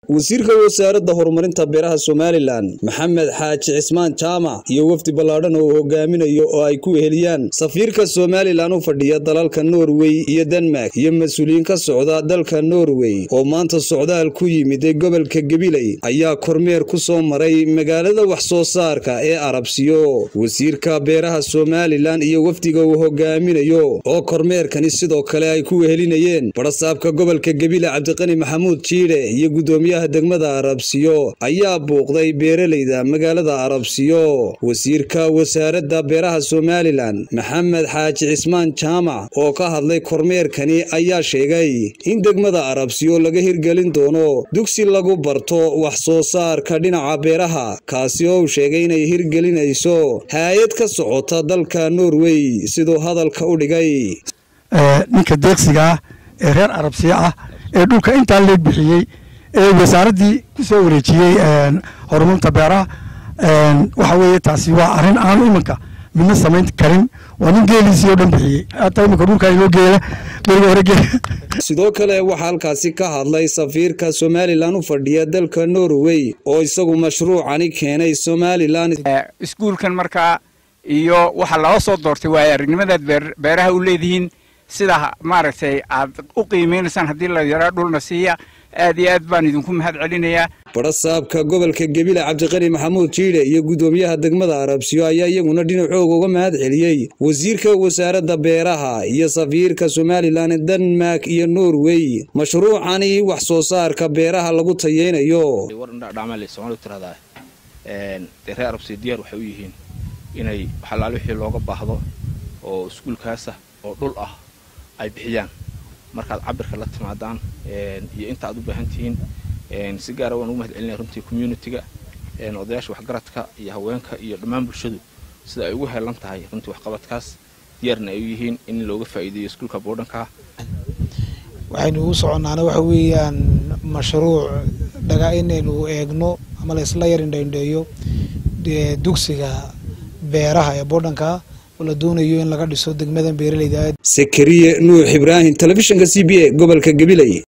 wasiirka wasaaradda horumarinta beeraha somalilan maxamed xaaji cismaan jaamac iyo wafdi ballaadhan oo uu hogaaminayo oo ay ku weheliyaan safiirka somalilan u fadhiya dalalka norway iyo denmark iyo mas-uuliyiin ka socda dalka norway oo maanta socdaal ku yimid ee gobolka gabiley ayaa kormeer ku soo maray magaalada wax soo saarka ee arabsiyo wasiirka beeraha somalilan iyo wafdiga uu hogaaminayo oo kormeerkani sidoo kale ay ku wehelinayeen barasaabka gobolka gebile cabdiqani maxamuud jiidhe iyo gudoomiyaha degmada arabsiyo ayaa buuqday beeraleyda magaalada arabsiyo wasiirka wasaaradda beeraha somalilan maxamed xaaji cismaan jaamac oo ka hadlay kormeerkani ayaa sheegay in degmada arabsiyo laga hirgelin doono dugsi lagu barto wax soo saarka dhinaca beeraha kaasi oo uu sheegay inay hirgelinayso hay-ad ka socota dalka norway siduu hadalka u dhigay ninka deeqsiga ah ee reer arabsiya ah ee dhulka intaa leeg bixiyey ee wasaaraddii ku soo wareejiyey horumarinta beeraha waxa weeye taasi waa arrin aanu imanka midna samayn karin waa nin geeliisii oo dhan bixiyey hataa imanka dhulka inoo geela beriga hore geel sidoo kale waxaa halkaasi ka hadlay safiirka somalilan u fadhiya dalka norway oo isagu mashruucani keenay somalilan iskuulkan markaa iyo waxaa loo soo doortay waayo aragnimadaad beeraha u leedihiin sida maaragtay aad u qiimeynaysaan haddii la yaraa dhulna siiya aad iyo aad baan idinku mahad celinayaa barasaabka gobolka gebile cabdiqani maxamuud jiidhe iyo gudoomiyaha degmada arabsiyo ayaa iyaguna dhinacooga uga mahad celiyey wasiirka wasaaradda beeraha iyo safiirka somalilan denmark iyo norway mashruucani wax soo saarka beeraha lagu tayeynayo dee reer arabsiyo diyaar waxay u yihiin inay waxalaal wixii looga baahdo oo iskuulkaasa oo dhul ah ay bixiyaan markaad cabirka la timaadaan iyo inta aad u baahan tihiin si gaara waan ugu mahad celinaya runtii communitiga odayaasha waxgaradka iyo haweenka iyo dhammaan bulshadu sida ay ugu heelan tahay runtii waxqabadkaas diyaarna ay u yihiin in looga faa'iideeyo iskuulka boodhanka waxaynu ugu soconnaana waxa weeyaan mashruuc dhaga inaynu eegno ama la isla yar indhaindheeyo dugsiga beeraha ee boodhanka la doonayo in laga dhiso degmadan beeraleyda sakariye nuux ibraahim telefishinka c b a gobolka gabiley